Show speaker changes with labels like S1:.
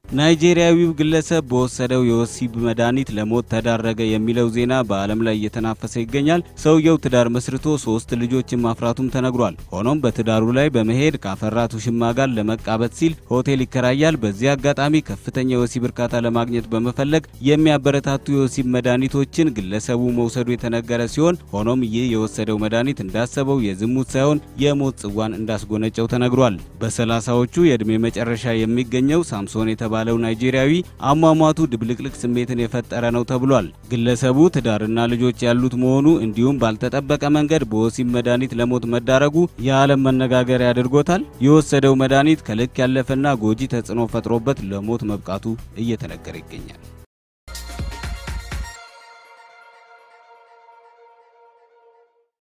S1: ናይጄሪያዊው ግለሰብ በወሰደው የወሲብ መድኃኒት ለሞት ተዳረገ የሚለው ዜና በዓለም ላይ እየተናፈሰ ይገኛል። ሰውየው ትዳር መስርቶ ሶስት ልጆችን ማፍራቱም ተነግሯል። ሆኖም በትዳሩ ላይ በመሄድ ካፈራት ውሽማ ጋር ለመቃበት ሲል ሆቴል ይከራያል። በዚህ አጋጣሚ ከፍተኛ የወሲብ እርካታ ለማግኘት በመፈለግ የሚያበረታቱ የወሲብ መድኃኒቶችን ግለሰቡ መውሰዱ የተነገረ ሲሆን ሆኖም ይህ የወሰደው መድኃኒት እንዳሰበው የዝሙት ሳይሆን የሞት ጽዋን እንዳስጎነጨው ተነግሯል። በሰላሳዎቹ የዕድሜ መጨረሻ የሚገኘው ሳምሶን የተባለው ናይጄሪያዊ አሟሟቱ ድብልቅልቅ ስሜትን የፈጠረ ነው ተብሏል። ግለሰቡ ትዳርና ልጆች ያሉት መሆኑ እንዲሁም ባልተጠበቀ መንገድ በወሲብ መድኃኒት ለሞት መዳረጉ የዓለም መነጋገሪያ አድርጎታል። የወሰደው መድኃኒት ከልክ ያለፈና ጎጂ ተጽዕኖ ፈጥሮበት ለሞት መብቃቱ እየተነገረ ይገኛል።